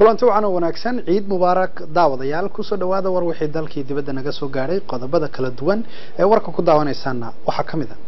kulanti wacan oo wanaagsan ciid mubaarak daawadayaal kusoo dhawaada war wixii dalkii dibadda naga soo gaadhay qodobada kala duwan ee warka ku daawanaysaana waxaa ka mid a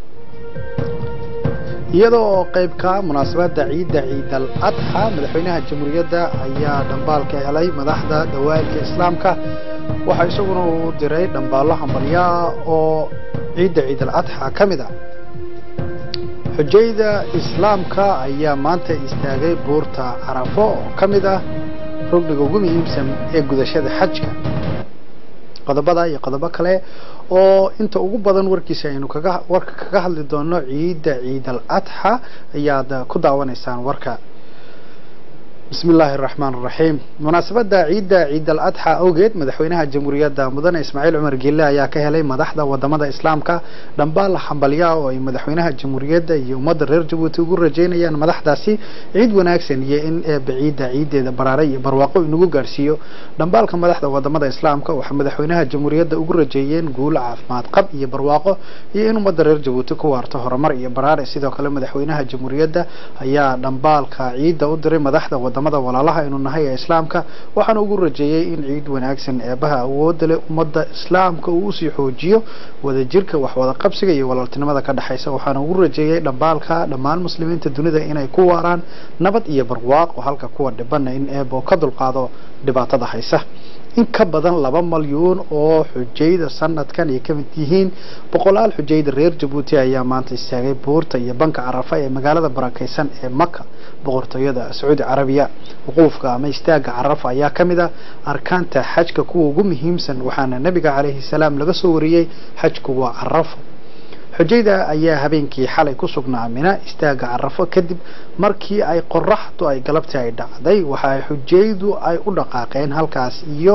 iyada oo qeybka munaasabada ciidda ciid al adxa madaxweynaha jamhuuriyadda ayaa dhambaalka helay madaxda dawaalka islaamka waxaa isaguna uu diray dhambaallo hambalyaa oo ciidda ciid al adxa ka mid a xujayda islaamka ayaa maanta istaagay buurta carafo oo ka mid ah rugniga ugu muhiimsan ee gudashada xajka qodobada iyo qodobo kale oo inta ugu badan warkiisa aynu kaga warka kaga hadli doono ciidda ciid al adxa ayaad ku daawanaysaan warka bismi illaahi araxmaan araxiim munaasabadda ciidda ciid al adxa awgeed madaxweynaha jamhuuriyadda mudane ismaaciil cumar geelle ayaa ka helay madaxda wadamada islaamka dhambaal hambalyaa oo ay madaxweynaha jamhuuriyadda iyo ummadda reer jabuuti ugu rajeynayaan madaxdaasi ciid wanaagsan iyo in eeba ciidda ciiddeeda baraare iyo barwaaqo inagu gaarhsiiyo dhambaalka madaxda wadamada islaamka waxaa madaxweynaha jamhuuriyadda ugu rajeeyeen guulo caafimaad qab iyo barwaaqo iyo in ummadda reer jabuuti ku waarto horumar iyo baraare sidoo kale madaxweynaha jamhuuriyadda ayaa dhambaalka ciidda u diray madaxda wadamada walaalaha aynu nahay ee islaamka waxaana ugu rajeeyey in ciid wanaagsan eebaha awoodda leh ummadda islaamka uu usii xoojiyo wadajirka waxwada qabsiga iyo walaaltinimada ka dhexaysa waxaana ugu rajeeyey dhambaalka dhammaan muslimiinta dunida inay ku waaraan nabad iyo barwaaqo halka kuwa dhibana in eebo ka dulqaado dhibaatada haysa in ka badan laba malyuun oo xujayda sanadkan ay ka mid yihiin boqolaal xujayda reer jabuuti ayaa maanta istaagay buurta iyo banka carafa ee magaalada barakeysan ee maka boqortooyada sacuudi carabiya wuquufka ama istaaga carafa ayaa ka mid ah arkaanta xajka kuwa ugu muhiimsan waxaana nebiga calayhi salaam laga soo wariyey xajku waa carafo xujayda ayaa habeenkii xalay ku sugnaa mina istaaga carafo kadib markii ay qoraxdu ay galabtii ay dhacday waxa ay xujaydu ay u dhaqaaqeen halkaas iyo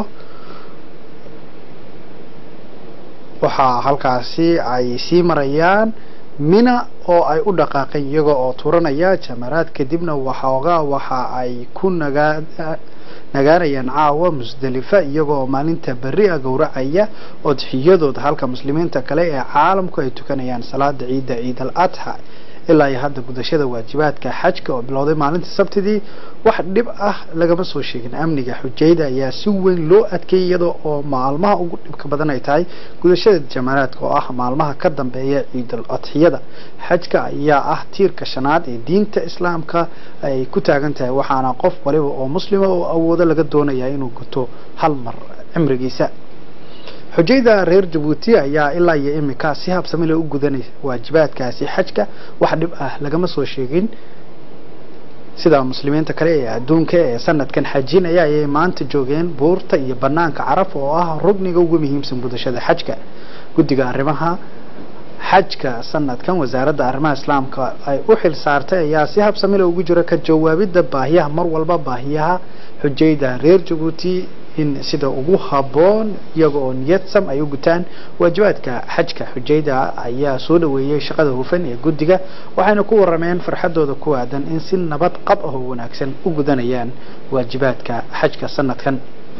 waxaa halkaasi ay sii marayaan mina oo ay u dhaqaaqeen iyaga oo turanaya jamaraad kadibna waxoogaa waxa ay ku nagaa nagaanayaan caawa musdalifa iyagoo maalinta berri a gowracaya odxiyadooda halka muslimiinta kale ee caalamku ay tukanayaan salaada ciidda ciid al adxa ilaa iyo hadda gudashada waajibaadka xajka oo bilowday maalintii sabtidii wax dhib ah lagama soo sheegin amniga xujayda ayaa si weyn loo adkeeyay iyada oo maalmaha ugu dhibka badan ay tahay gudashada jamaraadka oo ah maalmaha ka dambeeya ciidul adxiyada xajka ayaa ah tiirka shanaad ee diinta islaamka ay ku taagan tahay waxaana qof waliba oo muslima oo awoodo laga doonayaa inuu guto hal mar cimrigiisa xujayda reer jabuuti ayaa ilaa iyo imika si habsami leh u gudanaysa waajibaadkaasi xajka wax dhib ah lagama soo sheegin sida muslimiinta kale ee adduunka ee sanadkan xajinaya ayay maanta joogeen buurta iyo banaanka caraf oo ah rugniga ugu muhiimsan gudashada xajka guddiga arrimaha xajka sanadkan wasaaradda arrimaha islaamka ay u xil saartay ayaa si habsami leh ugu jira ka jawaabidda baahiyaha mar walba baahiyaha xujayda reer jabuuti in sida ugu habboon iyaga oo niyadsam ay u gutaan waajibaadka xajka xujayda ayaa soo dhaweeyey shaqada hufan ee guddiga waxayna ku warameen farxadooda ku aadan in si nabad qab ah oo wanaagsan u gudanayaan waajibaadka xajka sanadkan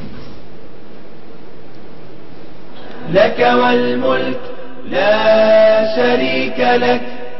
لك والملك لا شريك لك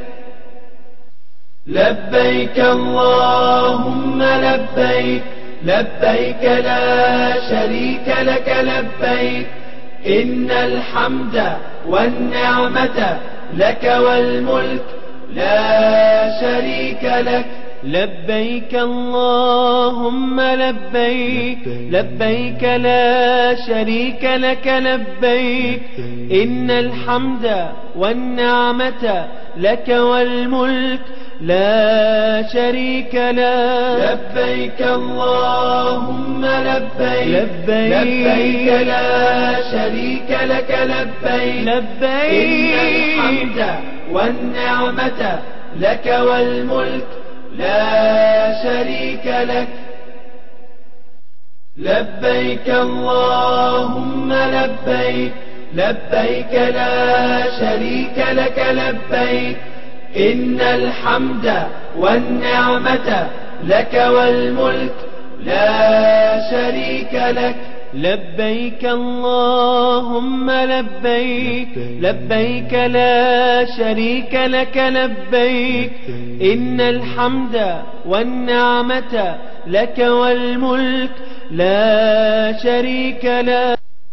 لبيك اللهم لبيك لبيك لا شريك لك لبيك إن الحمد والنعمة لك والملك لا شريك لك لبيك اللهم لبيك لبيك لا شريك لك لبيك إن الحمد والنعمة لك والملك لا شريك له لبيك اللهم لبيك لبيك, لبيك لا شريك لك لبيك لبيك إن الحمد والنعمة لك والملك لا شريك لك لبيك اللهم لبيك لبيك لا شريك لك لبيك إن الحمد والنعمة لك والملك لا شريك لك لبيك اللهم لبيك لبيك لا شريك لك لبيك إن الحمد والنعمة لك والملك لا شريك له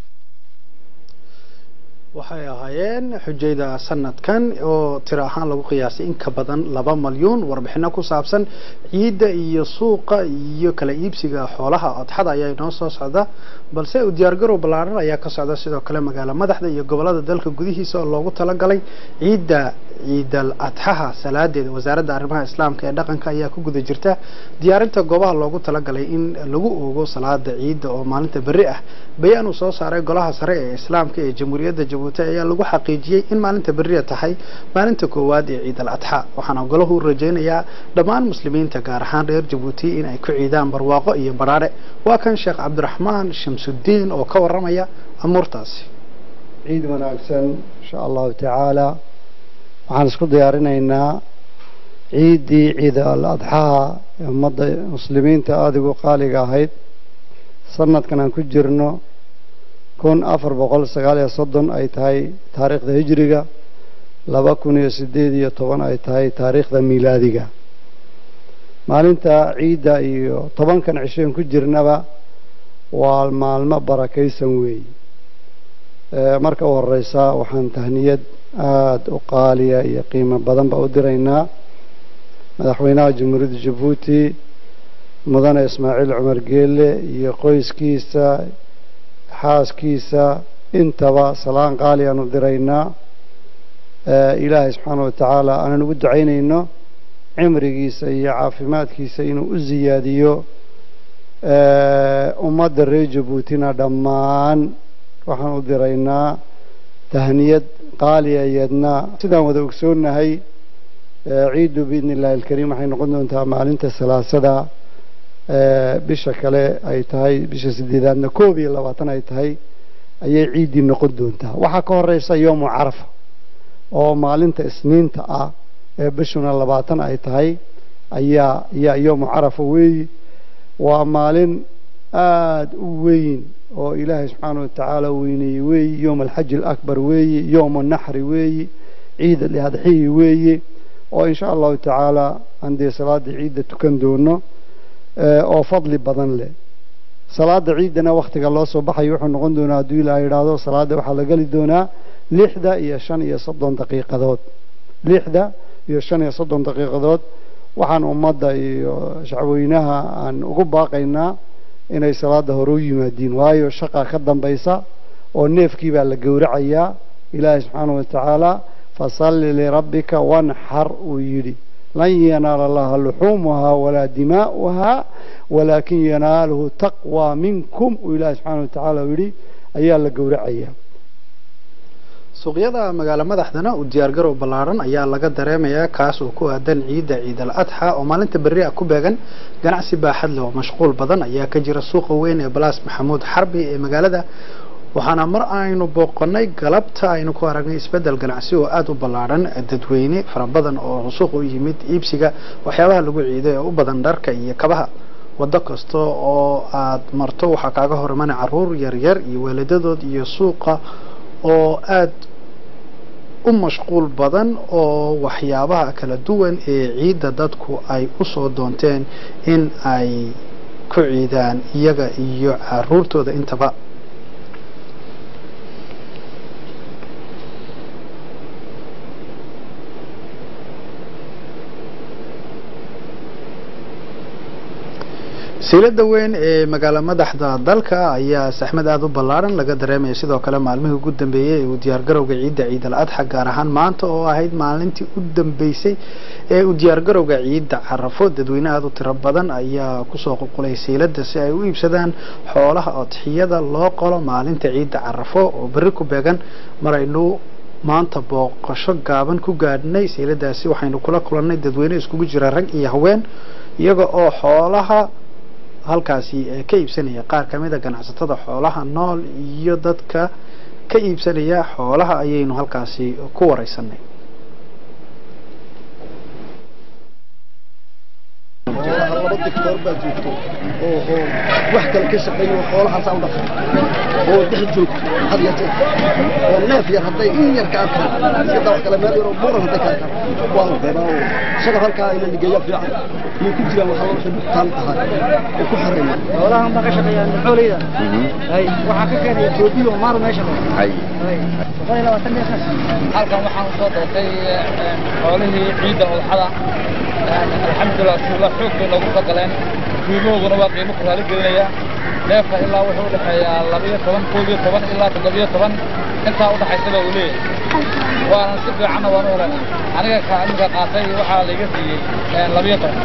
waxay ahaayeen xujayda sanadkan oo tiro ahaan lagu qiyaasay in ka badan laba malyuun warbixino ku saabsan ciidda iyo suuqa iyo kala iibsiga xoolaha odxada ayaa inoo soo socda balse u diyaargarow ballaaran ayaa ka socda sidoo kale magaalo madaxda iyo gobolada dalka gudihiisa oo loogu talagalay ciidda ciidal adxaha salaadeeda wasaaradda arrimaha islaamka ee dhaqanka ayaa ku guda jirta diyaarinta goobaha loogu talagalay in lagu oogo salaada ciidda oo maalinta berri ah bayaan uu soo saaray golaha sare ee islaamka ee jamhuuriyadda jabuuti ayaa lagu xaqiijiyey in maalinta berriya tahay maalinta koowaad ee ciidal adxa waxaana golahu rajaynayaa dhammaan muslimiinta gaar ahaan reer jabuuti in ay ku ciidaan barwaaqo iyo badhaadhe waa kan sheekh cabdiraxmaan shamsudiin oo ka waramaya amuurtaasi ciid wanaagsan insha allahu tacaala waxaan isku diyaarinaynaa ciiddii ciid al adxaha ee ummadda muslimiinta aada ugu qaaliga ahayd sanadkan aan ku jirno kun afar boqol sagaal iyo soddon ay tahay taariikhda hijriga laba kun iyo sideed iyo toban ay tahay taariikhda miilaadiga maalinta ciidda iyo tobankan cishoen ku jirnaba waa maalmo barakaysan weeyi marka u horeysa waxaan tahniyad aada u qaaliya iyo qiimo badanba u diraynaa madaxweynaha jamhuuriyadda jabuuti mudane ismaaciil cumar geelle iyo qoyskiisa xaaskiisa intaba salaan qaali aanu diraynaa ilaahay subxaana wa tacaala aanan ugu ducaynayno cimrigiisa iyo caafimaadkiisa inuu u siyaadiyo ummadda reer jabuutina dhammaan waxaan u diraynaa tahniyad qaaliya iyadna sidaan wada ogsoonnahay ciiddu biidni illaahi alkariim waxay noqon doontaa maalinta salaasada bisha kale ay tahay bisha sideedaadna koob iyo labaatan ay tahay ayay ciiddii noqon doontaa waxaa ka horeysa yoomu carafa oo maalinta isniinta ah ee bishuna labaatan ay tahay ayaa ayaa yoomu carafa weeyi waa maalin aada u weyn oo ilaahay subxaana wa tacaala weyneeyey weeyi yoom alxaji alakbar weeyi yoom annaxri weeyi ciid aladxiyi weeyi oo insha allahu tacaala aan dee salaada ciidda tukan doono oo fadli badan leh salaada ciiddana wakhtiga loo soo baxayo wuxuu noqon doonaa hadduu ilaaha yidhaahdo salaada waxaa la geli doonaa lixda iyo shan iyo soddon daqiiqadood lixda iyo shan iyo soddon daqiiqadood waxaan ummadda iyo shacweynaha aan ugu baaqaynaa inay salaada hore u yimaadiin waayo shaqa ka dambaysa oo neefkii baa la gowracayaa ilaahay subxaana wa tacaala fasalli lirabbika wanxar uu yidhi lan yanaala allaha luxuumuhaa walaa dimaa'uhaa walaakin yanaaluhu taqwaa minkum uu ilaahay subxaana wa tacaala yidhi ayaa la gowracayaa suuqyada magaalo madaxdana u diyaargarow ballaaran ayaa laga dareemayaa kaas oo ku aadan ciidda ciid al adxa oo maalinta berri ah ku beegan ganacsi baaxad leh oo mashquul badan ayaa ka jira suuqa weyn ee balaas maxamuud xarbi ee magaalada waxaana mar aynu booqanay galabta aynu ku aragnay isbeddel ganacsi oo aada u ballaaran dadweyne fara badan oo suuqa u yimid iibsiga waxyaabaha lagu ciiday oo u badan dharka iyo kabaha waddo kasta oo aada marto waxaa kaaga hor imanay caruur yaryar iyo waalidadood iyo suuqa oo aada u mashquul badan oo waxyaabaha kala duwan ee ciidda dadku ay u soo doonteen in ay ku ciidaan iyaga iyo caruurtooda intaba siilada weyn ee magaalo madaxda dalka ayaa saxmad aada u ballaaran laga dareemaya sidoo kale maalmihii ugu dambeeyey ee uu diyaargarowga ciidda ciid al adxa gaar ahaan maanta oo ahayd maalintii u dambeysay ee uu diyaargarowga ciidda carafo dadweyne aada u tiro badan ayaa kusoo qulqulay siilada si ay u iibsadaan xoolaha odxiyada loo qolo maalinta ciidda carafo oo berri ku beegan maraynu maanta booqasho gaaban ku gaadhnay siiladaasi waxaynu kula kulannay dadweyne iskugu jira rag iyo haween iyaga oo xoolaha halkaasi ka iibsanaya qaar ka mid a ganacsatada xoolaha nool iyo dadka ka iibsanaya xoolaha ayaynu halkaasi ku wareysanay laba dictoor baa joogto oo oo wax kale ka shaqeeyo oo xoolahaasaa u dhaqan oo dhex joogto had iyo jeer oo neef yar hadday in yar ka arkaan iska daa wax kale meel yar oo buuran hadday ka arkaan waa la reebaa oo isaga halkaa ina ligeeya fiican iyo ku jiraan waxaa loo xidhitaan tahay oo ku xareeya xoolahan baa ka shaqeeyaan xooleyda hay waxaa ka keenaya Ethiopia oo maar meesha loo hay boqol iyo labaatan neef halkan waxaan usoo doortay xoolihii ciidda udxada alxamdulilah suulla xoog bay noogu soo galeen qiimahooduna waa qiimo ku raali gelinaya neefka ilaa wuxuu udhexeeyaa labiyo toban koob iyo toban ilaa toddobiyo toban intaa udhexaysaba uu leeyahay waana si fiicanna waan u helay aniga ka iminka qaatay waxaa laiga siiyey labiyo toban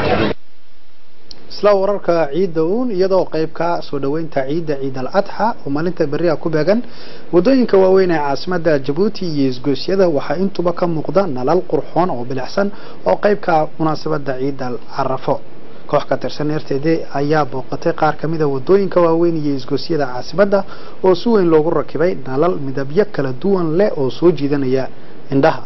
isla wararka ciidda uun iyadoo qaybka soo dhoweynta ciidda ciid al adxa oo maalinta beriha ku beegan waddooyinka waaweyn ee caasimadda jabuuti iyo isgoosyada waxaa intuba ka muuqda nalal qurxoon oo bilicsan oo qaybka munaasabadda ciid al carafo koox ka tirsan eerteede ayaa booqatay qaar ka mid a waddooyinka waaweyn iyo isgoosyada caasimadda oo si weyn loogu rakibay nalal midabyo kala duwan leh oo soo jiidanaya indhaha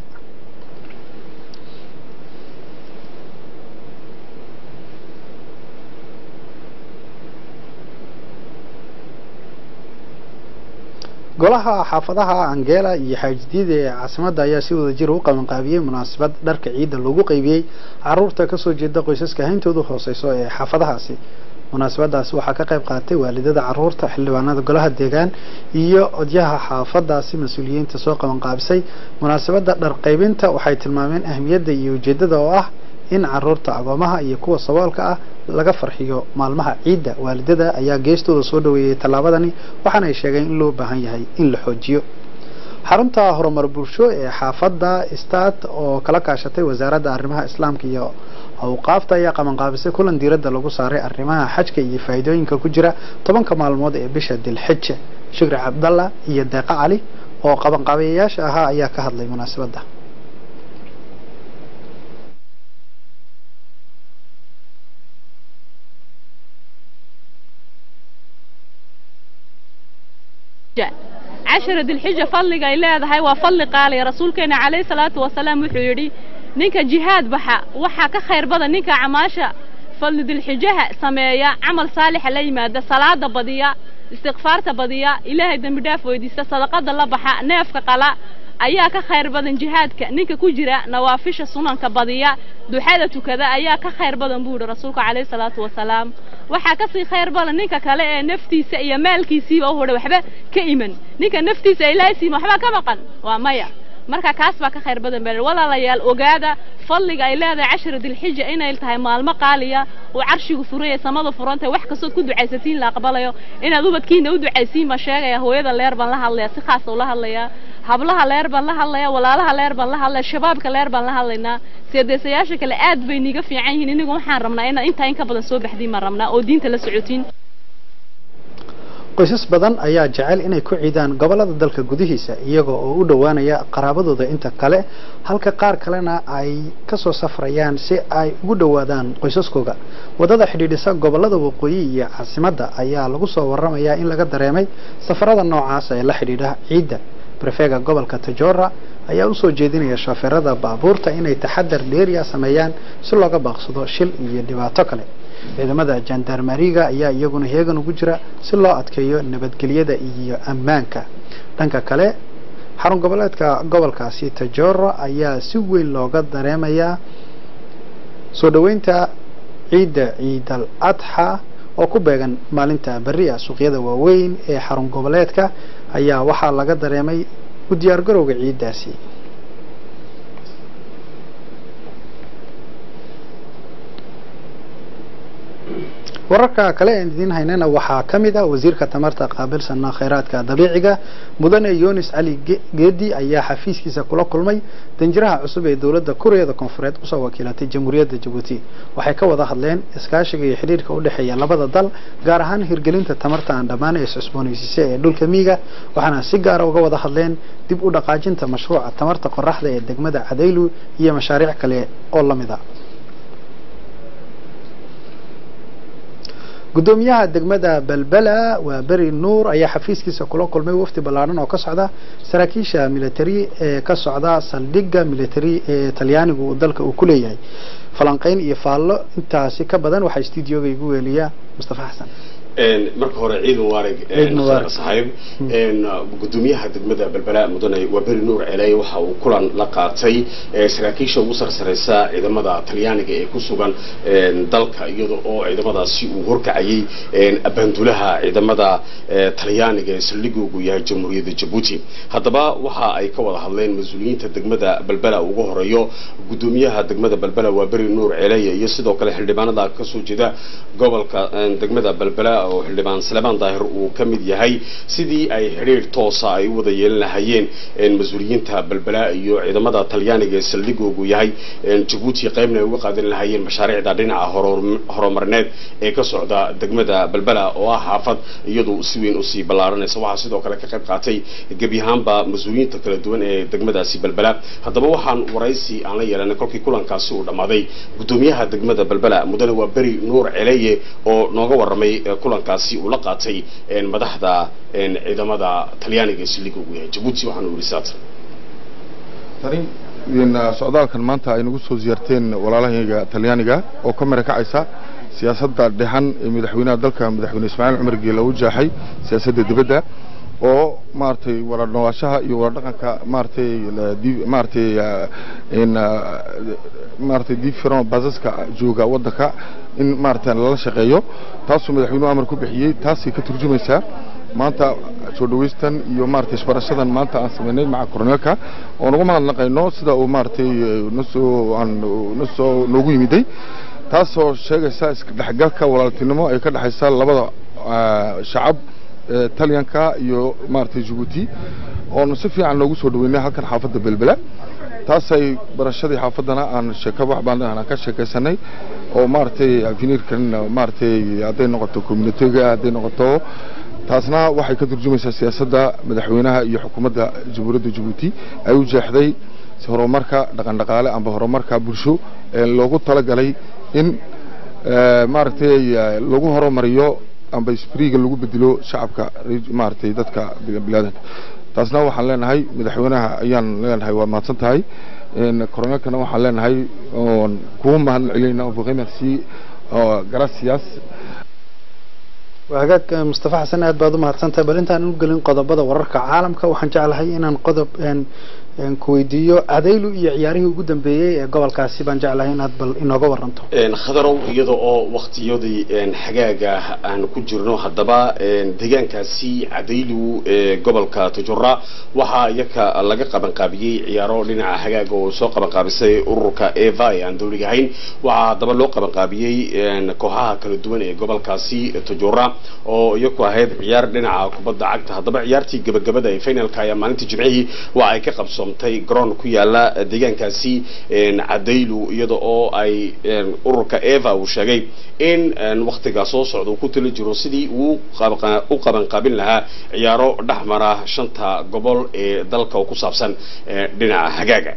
golaha xaafadaha angela iyo xaajidyada ee caasimadda ayaa si wada jir u qabanqaabiyey munaasabad dharka ciidda loogu qaybiyey caruurta kasoo jeeda qoysaska hayntoodu hooseyso ee xaafadahaasi munaasabadaasi waxaa ka qayb qaatay waalidada caruurta xildhibaanada golaha deegaan iyo odyaha xaafadaasi mas-uuliyiinta soo qabanqaabisay munaasabadda dhar qaybinta waxay tilmaameen ahmiyadda iyo ujeedada oo ah in caruurta agoomaha iyo kuwa saboolka ah laga farxiyo maalmaha ciidda waalidada ayaa geestooda soo dhaweeyey tallaabadani waxaana ay sheegeen in loo baahan yahay in la xoojiyo xarunta horumar bulsho ee xaafadda stad oo kala kaashatay wasaaradda arrimaha islaamka iyo awqaafta ayaa qabanqaabisay kulan diiradda lagu saaray arrimaha xajka iyo faa'iidooyinka ku jira tobanka maalmood ee bisha dilxija shukri cabdalla iyo deeqa cali oo qabanqaabiyayaasha ahaa ayaa ka hadlay munaasabadda cashara dilxija fadliga ay leedahay waa fadli qaaliya rasuulkeena calayhi salaatu wasalaam wuxuu yidhi ninka jihaad baxa waxaa ka khayr badan ninka camaasha fadli dilxijaha sameeya camal saalixa la yimaada salaada badiya istikfaarta badiya ilaahay dembi dhaaf weydiista sadaqada la baxa neefka qala ayaa ka khayr badan jihaadka ninka ku jira nawaafisha sunanka badiya duxada tukada ayaa ka khayr badan buu yidhi rasuulka calayhi salaatu wasalaam waxaa kasii khayr badan ninka kale ee naftiisa iyo maalkiisiiba u hudha waxba ka iman ninka naftiisa ilaahay siima waxba ka maqan waa maya marka kaas baa ka khayr badan baa walaalayaal ogaada fadliga ay leedahay cashara dilxija inay tahay maalmo qaaliya oo carshigu furaya samada furantahay wax kastood ku ducaysatiin la aqbalayo inaad ubadkiina u ducaysiin baan sheegaya hooyada leer baan la hadlaya si khaasa ula hadlayaa hablaha leer baan la hadlaya walaalaha leer baan la hadlaya shabaabka leer baan la hadlaynaa seedeesayaasha kale aad bay niga fiican yihiin inigu waxaan rabnaa inaad intaa in ka badan soo baxdiin baan rabnaa oo diinta la socotiin qoysas badan ayaa jecel inay ku ciidaan gobolada dalka gudihiisa iyaga oo u dhowaanaya qaraabadooda inta kale halka qaar kalena ay kasoo safrayaan si ay ugu dhowaadaan qoysaskooga wadada xidhiidhisa gobolada waqooyi iyo caasimadda ayaa lagu soo waramayaa in laga dareemay safarada noocaas ee la xidhiidha ciidda brefega gobolka tajora ayaa usoo jeedinaya shofeerada baabuurta inay taxadar dheeriya sameeyaan si looga baaqsado shil iyo dhibaato kale ciidamada jandarmariga ayaa iyaguna heegan ugu jira si loo adkeeyo nabadgelyada iyo ammaanka dhanka kale xarun goboleedka gobolkaasi tajora ayaa si weyn looga dareemayaa soo dhoweynta ciidda ciidal adxa oo ku beegan maalinta beriya suuqyada waaweyn ee xarun goboleedka ayaa waxaa laga dareemay u diyaargarowga ciiddaasi wararka kale aan idiin haynana waxaa ka mid ah wasiirka tamarta qaabilsana khayraadka dabiiciga mudane yunis cali geedi ayaa xafiiskiisa kula kulmay danjiraha cusub ee dowladda kuuriyada koonfureed usoo wakiilatay jamhuuriyadda jabuuti waxay ka wada hadleen iskaashiga iyo xidhiirka u dhexeeya labada dal gaar ahaan hirgelinta tamarta aan dhammaan ee iscusboonaysiisay ee dhulka miiga waxaana si gaara uga wada hadleen dib u dhaqaajinta mashruuca tamarta qoraxda ee degmada cadaylu iyo mashaariic kale oo lamid a gudoomiyaha degmada belbela waa beri nuur ayaa xafiiskiisa kula kulmay wafdi ballaaran oo ka socda saraakiisha military ee ka socda saldhigga military ee talyaanigu uu dalka uu ku leeyahay falanqeyn iyo faallo intaasi ka badan waxaa stuudioga igu weeliya mustafa xasan marka hore ciid mubaarag Ciid mubaarak. saaxiib gudoomiyaha degmada belbela mudane waa beri nuur celey waxa uu kulan la qaatay ee saraakiisha ugu sarsareysa ciidamada talyaaniga ee ku sugan een, dalka iyada oo ciidamadaasi uu horkacayay een, abaandulaha ciidamada ee, talyaaniga ee saldhigoogu yahay jamhuuriyadda jabuuti haddaba waxa ay ka wada hadleen mas-uuliyiinta degmada belbela ugu horeeyo gudoomiyaha degmada belbela waa beri nuur celeye iyo sidoo kale xildhibaanada kasoo jeeda gobolka een, degmada belbela oo xildhibaan salemaan daahir uu ka mid yahay sidii ay xidhiir toosa ay u wada yeelan lahayeen een, mas-uuliyiinta belbela iyo ciidamada talyaaniga ee saldhigoogu yahay een, jabuuti qaybna ay uga qaadan lahayeen mashaariicda dhinaca horor- horumarneed ee ka socda degmada belbela oo ah xaafad iyadu si weyn usii ballaaranaysa waxaa sidoo kale ka qayb qaatay gebi ahaanba mas-uuliyiinta kala duwan ee degmadaasi belbela haddaba waxaan waraysi aan la yeelanay kolkii kulankaasi uu dhammaaday gudoomiyaha degmada belbela mudane waa beri nuur celeye oo nooga warramay eh, kulankaasi uu la qaatay een, madaxda een, ciidamada talyaaniga ee saldhigga ugu yahay jabuuti waxaanu yidhi saatan tani in socdaalkan maanta ay nagu soo ziyaarteen walaalahayga talyaaniga oo ka mara kacaysa siyaasadda dhexan ee madaxweynaha dalka madaxweyne ismaaciil cumar geela u jaaxay siyaasadda dibadda oo maaragtay wada noolaashaha iyo wada dhaqanka maaragtay la- di- maaragtay ah, in ah, maaragtay different basaska jooga waddanka in maaragtay lala shaqeeyo taasuu madaxweynuhu amar ku bixiyey taasay ka turjumaysaa maanta soo dhaweystan iyo maaragtay isbarashadan maanta aan sameynay maca koroneelka oo nagu mahadnaqayno sida uu maaragtay eh, nasoo aan nasoo noogu yimiday taasoo sheegaysa iska dhexgalka walaaltinimo ay ka dhexaysa labada ah, shacab ee talyanka iyo maaragtay jabuuti oonu si fiican noogu soo dhaweynay halkan xaafadda belbela taasay barashadii xaafaddana aan sheeko wax baan aan ka sheekaysanay oo maaragtay afinirkan maaragtay hadday noqoto communitiga hadday noqoto taasna waxay ka turjumaysaa siyaasadda madaxweynaha iyo xukuumadda jamhuuriyadda jabuuti ay u jeexday horumarka dhaqandhaqaale amba horumarka bulsho ee loogu talagalay in eh, maaragtay eh, lagu horumariyo amba spriga lagu bedelo shacabka re- maaragtay dadka bilaadanka taasna waxaan leenahay madaxweynaha ayaan leenahay waa mahadsan tahay een, koroneelkana waxaan leenahay oon kugu mahad celinayna oo boqey merci oo gracias waa hagaag eh, mustafa xasan aad baad u mahadsantahay bal intaan u gelin qodobada wararka caalamka waxaan jeclahay inaan qodob een, een ku weydiiyo adaylu iyo ciyaarihii ugu dambeeyey ee gobolkaasi baan jeclahay inaad bal inooga waranto een, khadarow iyada oo waqtiyadii een, xagaaga aan ku jirno haddaba een, deegaankaasi cadaylu ee gobolka tujura waxaa iyaka laga qabanqaabiyey ciyaaro dhinaca xagaaga oo soo qabanqaabisay ururka eva ee aan dowliga ahayn waxaa haddaba loo qabanqaabiyey een, kooxaha kala duwan ee gobolkaasi tujura oo iyaku ahayd ciyaar dhinaca kubadda cagta haddaba ciyaartii gabagabada ee finalka ayaa maalintii jimcihii waxa ay ka qabsoomtay garoon ku yaala deegaankaasi een, cadaylu iyada oo ay een, ururka eva uu sheegay in een, waqtiga soo socda uu ku tali jiro sidii uu qabanqa- u qabanqaabin lahaa ciyaaro dhexmara shanta gobol ee dalka oo ku saabsan ee, dhinaca xagaaga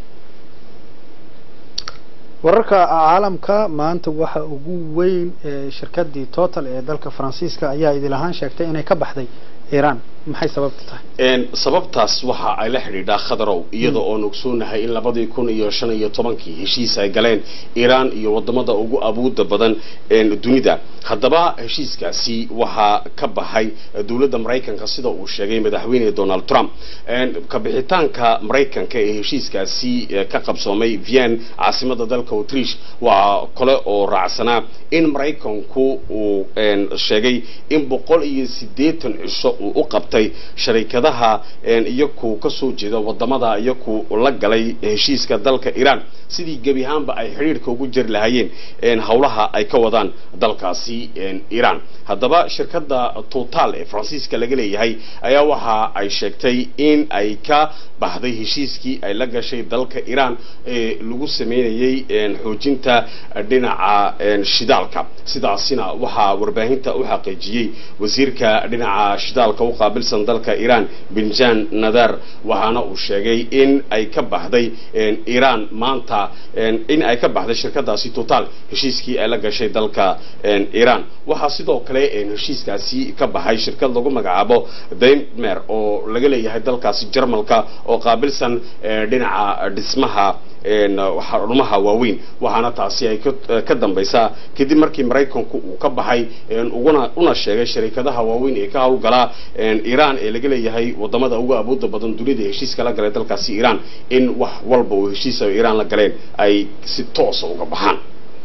wararka caalamka maanta waxa ugu weyn ee shirkadii total ee dalka faransiiska ayaa idil ahaan sheegtay inay ka baxday iiraan maxay sababta tahay een sababtaas waxa ay la xidhiidhaa khadarow iyada oo ogsoonahay in labadii kun iyo shan iyo tobankii heshiis ay galeen iiraan iyo wadamada ugu abuuda badan een dunida haddaba heshiiskaasi waxaa ka baxay dowladda maraykanka sida uu sheegay madaxweyne donald trump een kabixitaanka maraykanka ee heshiiskaasi eh, ka qabsoomay vien caasimada dalka autrish waxaa kale oo raacsanaa in maraykanku uu een sheegay in boqol iyo siddeetan cisho uu u qabtay sharikadaha een iyaku ka soo jeeda wadamada iyaku la galay heshiiska dalka iiraan sidii gebi ahaanba ay xidhiidhka ugu jiri lahaayeen een howlaha ay ka wadaan dalkaasi een iiraan haddaba shirkadda total ee faransiiska laga leeyahay ayaa waxa ay sheegtay in ay ka baxday heshiiskii ay la gashay dalka iiraan ee lagu sameynayay een xoojinta dhinaca een shidaalka sidaasina waxaa warbaahinta u xaqiijiyey wasiirka dhinaca shidaalka u qaabil qaabilsan dalka iiraan binjan nadar waxaana uu sheegay in ay ka baxday iiraan maanta in ay ka baxday shirkadaasi total heshiiskii ay la gashay dalka iiraan waxaa sidoo kale heshiiskaasi ka baxay shirkad lagu magacaabo daimmer oo laga leeyahay dalkaasi jarmalka oo qaabilsan dhinaca dhismaha xarumaha waaweyn waxaana taasi ay ka dambaysaa kadib markii maraykanku uu ka baxay uguna una sheegay sharikadaha waaweyn ee ka howlgalaa iiraan ee laga leeyahay wadamada ugu awoodda badan dunida heshiiska la galay dalkaasi iiraan in wax walba oo heshiisa iiraan la galeen ay si toosa uga baxaan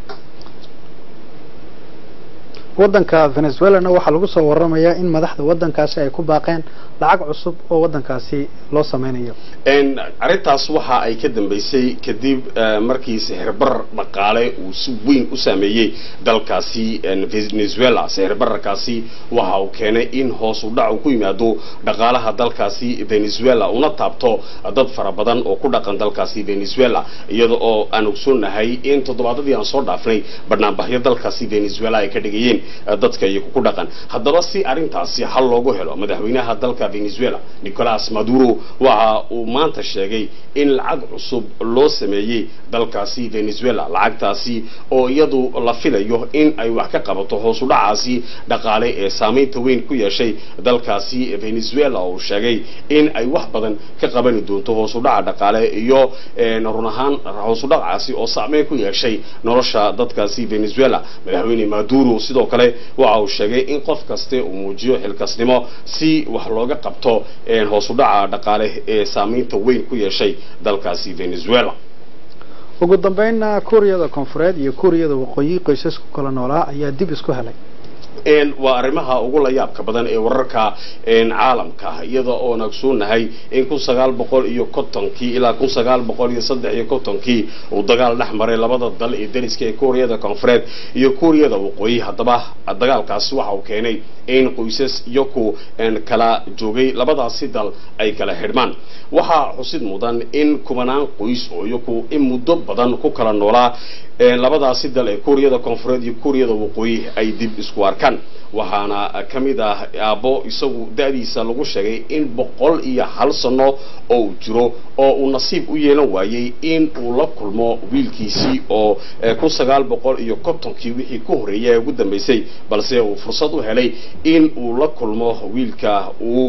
waddanka venezuelana waxaa lagu soo waramayaa in madaxda waddankaasi ay ku baaqeen lacag cusub oo waddankaasi loo sameynayo arrintaas waxa ay ka dambeysay kadib markii sixirbar dhaqaale uu si weyn u saameeyey dalkaasi venezuela sixirbararkaasi waxa uu keenay in hoos u dhac uu ku yimaado dhaqaalaha dalkaasi venezuela una taabto dad fara badan oo ku dhaqan dalkaasi venezuela iyada oo aan ogsoonahay in toddobaadadii aan soo dhaafnay banaanbaxyo dalkaasi venezuela ay ka dhigayeen dadka iyagu ku dhaqan haddaba si arrintaasi hal loogu helo madaxweynaha dalka venezuela nicolas maduro waxa uu maanta sheegay in lacag cusub loo sameeyey dalkaasi venezuela lacagtaasi oo iyadu la filayo in ay wax ka qabato hoos u dhacaasi dhaqaale ee saameynta weyn ku yeeshay dalkaasi venezuela oo uu sheegay in ay wax badan ka qabani doonto hoos u dhaca dhaqaale iyo run ahaan hoos u dhacaasi oo saameyn ku yeeshay nolosha dadkaasi venezuela madaxweyne maduro sidoo kale waxa uu sheegay in qof kaste uu muujiyo xilkasnimo si wax looga qabto hoos u dhaca dhaqaale ee saameynta weyn ku yeeshay dalkaasi venezuela ugu dambeynna kuuriyada koonfureed iyo kuuriyada waqooyi qoysasku kala noolaa ayaa dib isku helay waa arrimaha ugu la yaabka badan ee wararka caalamka iyada oon ogsoonahay in kun sagaal boqol iyo kontonkii ilaa kun sagaal boqol iyo saddex iyo kontonkii uu dagaal dhex maray labada dal ee dariska ee kuuriyada koonfureed iyo kuuriyada waqooyi haddaba dagaalkaasi waxa uu keenay in qoysas iyaku kala joogay labadaasi dal ay kala xidhmaan waxaa xusid mudan in kubanaan qoys oo iyaku in muddo badan ku kala noolaa labadaasi dal ee kuuriyada koonfureed iyo kuuriyada waqooyi ay dib isku arkaan waxaana ka mid ah aabbo isagu da-diisa lagu sheegay in boqol iyo hal sano oo uu jiro oo uu nasiib u yeelan waayey in uu la kulmo wiilkiisii oo kun sagaal boqol iyo kontonkii wixii ku horreeyay ee ugu dambeysay balse uu fursad u helay in uu la kulmo wiilka uu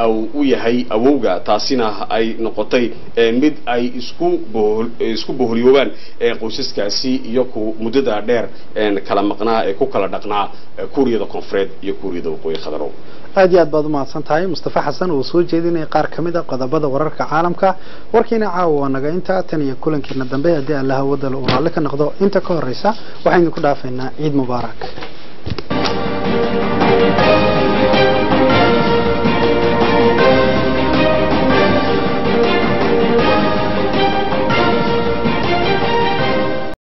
u yahay awowga taasina ay noqotay mid ay isku isku boholiyoobaan qoysaskaasi iyo ku muddada dheer kala maqnaa ee ku kala dhaqnaa kuuriyada koonfureed iyo kuuriyada waqooyi khadarow aad iyo aad baad umahadsan tahay mustafa xasan oo soo jeedinaya qaar ka mid a qodobada wararka caalamka warkiina caawa waa naga intaa tan iyo kulankiina dambe haddii allaha wadala uu raalli ka noqdo inta ka horeysa waxaynu ku dhaafaynaa ciid mubaarak